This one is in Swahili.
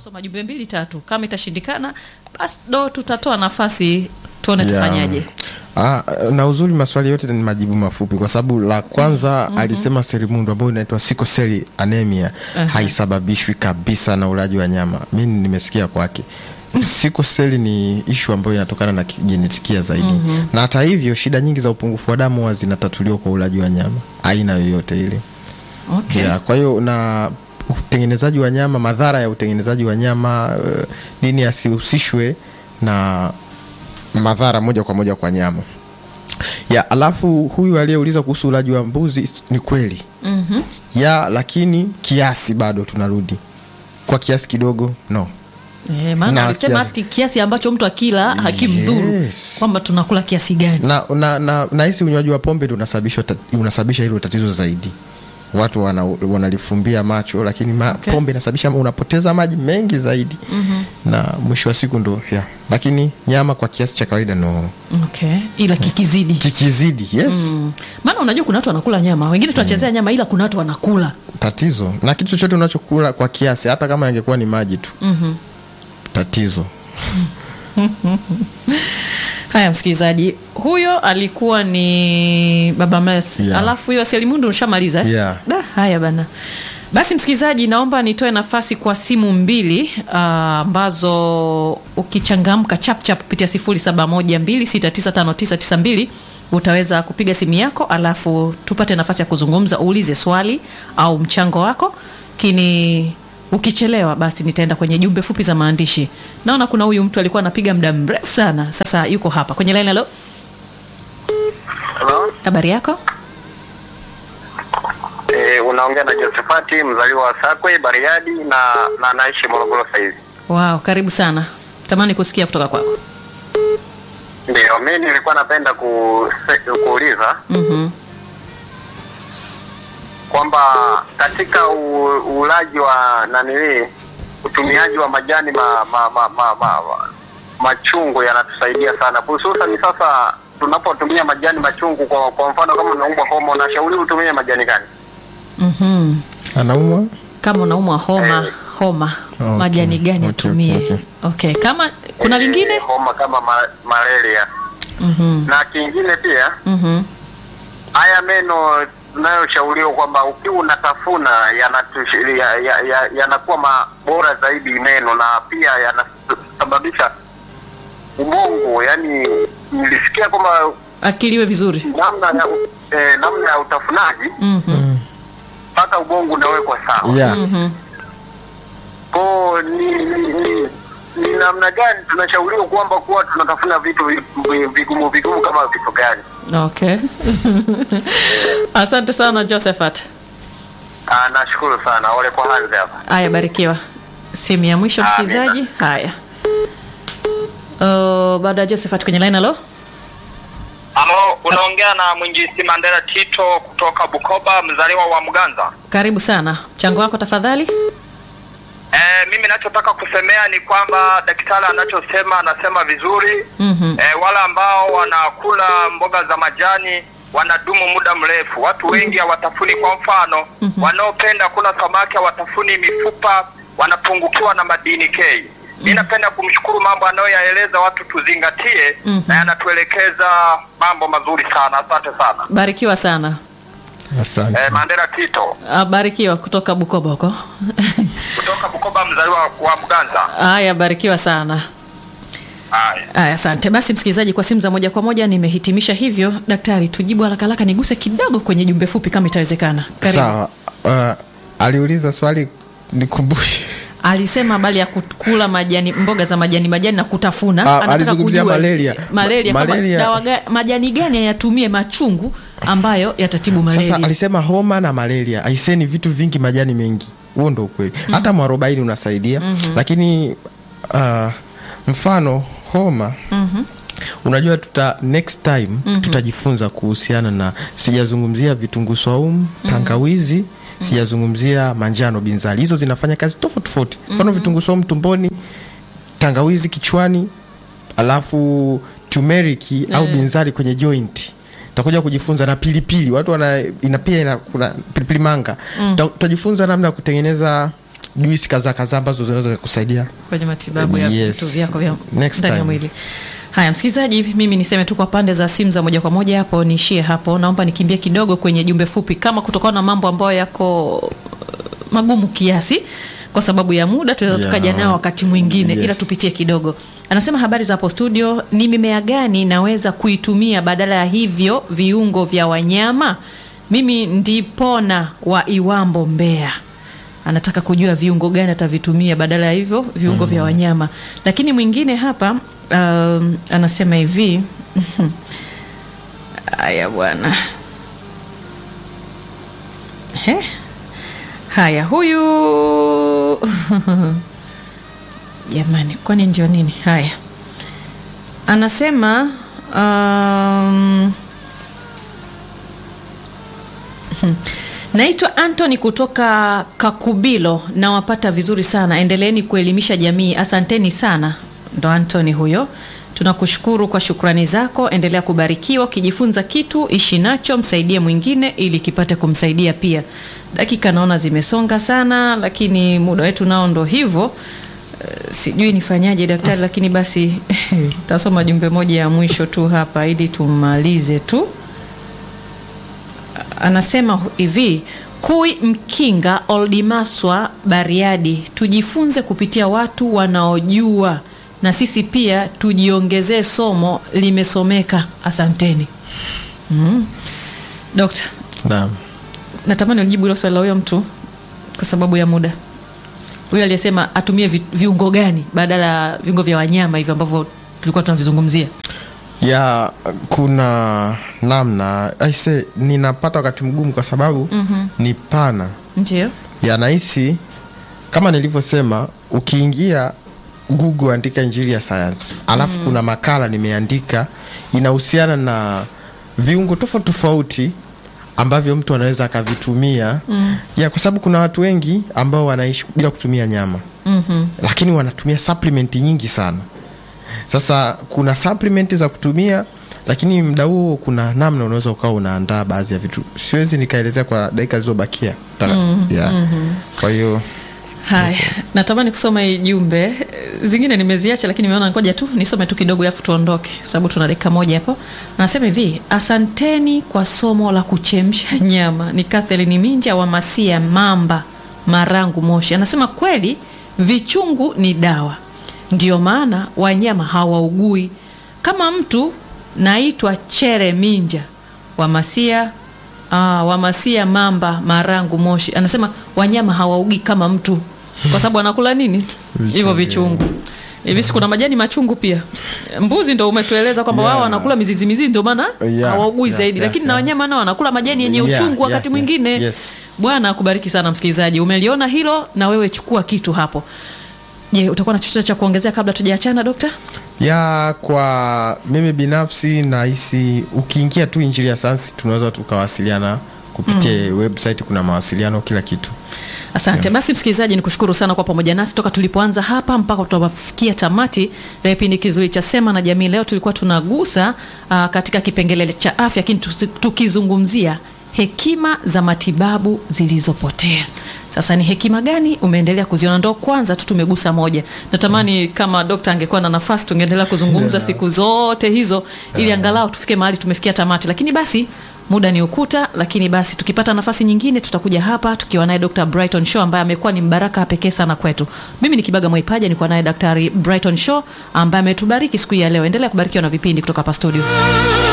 kusoma jumbe mbili tatu. Kama itashindikana, basi do tutatoa nafasi tuone Yeah. tufanyaje. Ah, na uzuri maswali yote ni majibu mafupi kwa sababu la kwanza alisema selimundu ambayo inaitwa sickle cell anemia haisababishwi kabisa na ulaji wa nyama. Mimi nimesikia kwake. Sickle cell ni ishu ambayo inatokana na genetikia zaidi. Na hata hivyo shida nyingi za upungufu wa damu huwa zinatatuliwa kwa ulaji wa nyama aina yoyote ile. Okay. Yeah, kwa hiyo na utengenezaji wa nyama, madhara ya utengenezaji wa nyama uh, nini asihusishwe na madhara moja kwa moja kwa nyama ya alafu huyu aliyeuliza kuhusu ulaji wa mbuzi s- ni kweli Mhm. ya lakini kiasi bado tunarudi kwa kiasi kidogo no Eh, maana Na alisema kiasi- ati kiasi ambacho mtu akila hakimdhuru Yes. kwamba tunakula kiasi gani. na na na nahisi unywaji wa pombe ndio unasababisha unasababisha hilo tatizo zaidi watu wana, wanalifumbia macho lakini ma, Okay. pombe inasababisha unapoteza maji mengi zaidi na mwisho wa siku ndo ya lakini nyama kwa kiasi cha kawaida no Okay. Ila kikizidi. kikizidi yes Mm. Maana unajua kuna watu wanakula nyama, wengine tunachezea nyama ila kuna watu wanakula. tatizo na kitu chochote unachokula kwa kiasi hata kama ingekuwa ni maji tu Mhm. tatizo Haya, msikilizaji, huyo alikuwa ni Baba Mes. Yeah. Alafu hiyo Selimundu ushamaliza? eh? Yeah. Da, haya bana. Basi msikilizaji, naomba nitoe nafasi kwa simu mbili ah, ambazo ukichangamka chapchap kupitia 0712695992 utaweza kupiga simu yako, alafu tupate nafasi ya kuzungumza, uulize swali au mchango wako kini ukichelewa basi nitaenda kwenye jumbe fupi za maandishi. Naona kuna huyu mtu alikuwa anapiga muda mrefu sana, sasa yuko hapa kwenye line. Halo, Hello? habari yako? Eh, unaongea na Josephat mzaliwa wa Sakwe Bariadi na na naishi Morogoro sasa hivi. Wow, karibu sana, tamani kusikia kutoka kwako. Ndio, mimi nilikuwa napenda ku, kuuliza Mhm. kwamba katika u, ulaji wa nanili utumiaji wa majani ma, ma, ma, ma, ma, ma, machungu yanatusaidia sana, hususan sasa tunapotumia majani machungu. Kwa, kwa mfano kama unaumwa homa, unashauri utumie majani gani? Mhm. anaumwa Kama unaumwa homa Eh. homa, Okay, majani gani okay, atumie? okay, Okay, kama kuna Eh, lingine? homa kama ma, malaria Mhm. na kingine pia Mhm. haya meno tunayoshauriwa kwamba ukiwa unatafuna yanatu- ya- ya- ya- yanakuwa mabora zaidi meno na pia yanasababisha ubongo. Yani nilisikia kwamba Akiliwe vizuri. namna ya, eh, namna ya utafunaji Mhm. mpaka ubongo unawekwa sawa. yeah. Mhm. Ko ni, ni, ni, ni namna gani tunashauriwa kwamba kuwa tunatafuna vitu vi- vi- vigumu vigumu kama vitu gani? Okay. Asante sana Josephat. Ah, nashukuru sana. Ole kwa hanzi hapa. Haya, barikiwa. Simu ya mwisho Amina. msikilizaji. Haya. Uh, baada ya Josephat kwenye line halo. Halo, unaongea na mwinjisi Mandela Tito kutoka Bukoba, mzaliwa wa Mganza. Karibu sana. Mchango wako tafadhali. E, mimi nachotaka kusemea ni kwamba daktari anachosema anasema vizuri. Mhm. E, wale ambao wanakula mboga za majani wanadumu muda mrefu. Watu wengi hawatafuni, kwa mfano wanaopenda kula samaki hawatafuni mifupa, wanapungukiwa na madini K. Mi napenda kumshukuru mambo anayoyaeleza watu tuzingatie, na yanatuelekeza mambo mazuri sana. Asante sana. Barikiwa sana. asante E, Mandela Tito Ah, Barikiwa kutoka Bukoba huko. kutoka Bukoba, mzaliwa wa Mganza. Haya, barikiwa sana. Haya. Aya, asante. Basi msikilizaji, kwa simu za moja kwa moja nimehitimisha hivyo. Daktari, tujibu haraka haraka, niguse kidogo kwenye jumbe fupi kama itawezekana. Karibu. sawa uh, aliuliza swali nikumbushe Alisema habari ya kula majani, mboga za majani majani na kutafuna. Ah, Anataka alizungumzia kujua malaria. malaria, Ma- kama malaria- dawa ga, majani gani ayatumie machungu ambayo yatatibu malaria. sasa alisema homa na malaria aiseni vitu vingi majani mengi huo ndo ukweli hata mwarobaini unasaidia lakini uh, mfano homa unajua tuta next time tutajifunza kuhusiana na sijazungumzia vitunguu swaumu tangawizi sijazungumzia manjano binzali hizo zinafanya kazi tofauti tofauti mfano vitunguu swaumu tumboni tangawizi kichwani alafu turmeric au binzari kwenye joint tutakuja kujifunza na pilipili watu wana ina pia ina kuna pilipili manga Tuta- tutajifunza namna ya kutengeneza juisi kadhaa kadhaa ambazo zinaweza kusaidia kwenye matibabu ya Yes. vitu vyako vya Next ndani ya time. mwili. Haya, msikilizaji, mimi niseme tu kwa pande za simu za moja kwa moja hapo, niishie hapo. Naomba nikimbie kidogo kwenye jumbe fupi, kama kutokana na mambo ambayo yako uh, magumu kiasi kwa sababu ya muda tunaweza Yeah. tukaja nao wakati mwingine Yes. ila tupitie kidogo. Anasema habari za hapo studio, ni mimea gani naweza kuitumia badala ya hivyo viungo vya wanyama? Mimi ndipona wa Iwambo, Mbeya anataka kujua viungo gani atavitumia badala ya hivyo viungo vya wanyama. Lakini mwingine hapa um, anasema hivi haya bwana, He? haya huyu jamani, kwani ndio nini? Haya anasema um, Naitwa Anthony kutoka Kakubilo, nawapata vizuri sana. Endeleeni kuelimisha jamii, asanteni sana. Ndo Anthony huyo, tunakushukuru kwa shukrani zako. Endelea kubarikiwa, ukijifunza kitu ishi nacho, msaidie mwingine ili kipate kumsaidia pia. Dakika naona zimesonga sana, lakini muda wetu nao ndo hivyo. Eh, sijui nifanyaje daktari, lakini basi tasoma jumbe moja ya mwisho tu hapa ili tumalize tu anasema hivi kui mkinga oldimaswa bariadi tujifunze kupitia watu wanaojua na sisi pia tujiongezee somo limesomeka asanteni mm. dokta naam natamani ujibu hilo swali la huyo mtu kwa sababu ya muda huyo aliyesema atumie vi, viungo gani badala ya viungo vya wanyama hivyo ambavyo tulikuwa tunavizungumzia ya kuna namna aise ninapata wakati mgumu kwa sababu mm-hmm. ni pana ndio ya nahisi kama nilivyosema ukiingia google andika injili ya sayansi alafu mm. kuna makala nimeandika inahusiana na viungo tofauti tofauti ambavyo mtu anaweza akavitumia mm. ya kwa sababu kuna watu wengi ambao wanaishi bila kutumia nyama mm-hmm. lakini wanatumia supplement nyingi sana sasa kuna supplement za kutumia lakini mda huo kuna namna unaweza ukawa unaandaa baadhi ya vitu siwezi nikaelezea kwa dakika zilizobakia mm, yeah. mm-hmm. kwa hiyo Haya, natamani kusoma hii jumbe zingine nimeziacha, lakini nimeona ngoja tu nisome tu kidogo, alafu tuondoke, sababu tuna dakika moja hapo. Anasema hivi: asanteni kwa somo la kuchemsha nyama. Ni Kathleen Minja wa Masia Mamba, Marangu, Moshi. Anasema kweli vichungu ni dawa, ndio maana wanyama hawaugui. Kama mtu naitwa Chere Minja wa Masia Ah, Wamasia Mamba Marangu Moshi anasema wanyama hawaugi kama mtu kwa sababu anakula nini hivyo vichungu hivi si kuna majani machungu pia mbuzi ndo umetueleza kwamba Yeah. wao wanakula mizizi mizizi ndio maana Yeah, hawaugui yeah, zaidi yeah, lakini na yeah. wanyama nao wanakula majani yenye Yeah, uchungu wakati yeah, mwingine yeah, yes. bwana akubariki sana msikilizaji umeliona hilo na wewe chukua kitu hapo je utakuwa na chochote cha kuongezea kabla tujaachana dokta ya kwa mimi binafsi nahisi ukiingia tu injili ya sayansi tunaweza tukawasiliana kupitia mm. website kuna mawasiliano kila kitu Asante basi, msikilizaji, ni kushukuru sana kwa pamoja nasi toka tulipoanza hapa mpaka tunafikia tamati ya kipindi kizuri cha Sema na Jamii. Leo tulikuwa tunagusa uh, katika kipengele cha afya, lakini tusi- tukizungumzia hekima za matibabu zilizopotea. Sasa ni hekima gani umeendelea kuziona? Ndo kwanza tu tumegusa moja. Natamani kama dokta angekuwa na nafasi tungeendelea kuzungumza Yeah. siku zote hizo, ili angalau tufike mahali tumefikia tamati, lakini basi muda ni ukuta, lakini basi tukipata nafasi nyingine tutakuja hapa tukiwa naye Dr. Brighton Shaw ambaye amekuwa ni mbaraka pekee sana kwetu. Mimi ni Kibaga Mwaipaja, nilikuwa naye Daktari Brighton Shaw ambaye ametubariki siku hii ya leo. Endelea kubarikiwa na vipindi kutoka hapa studio.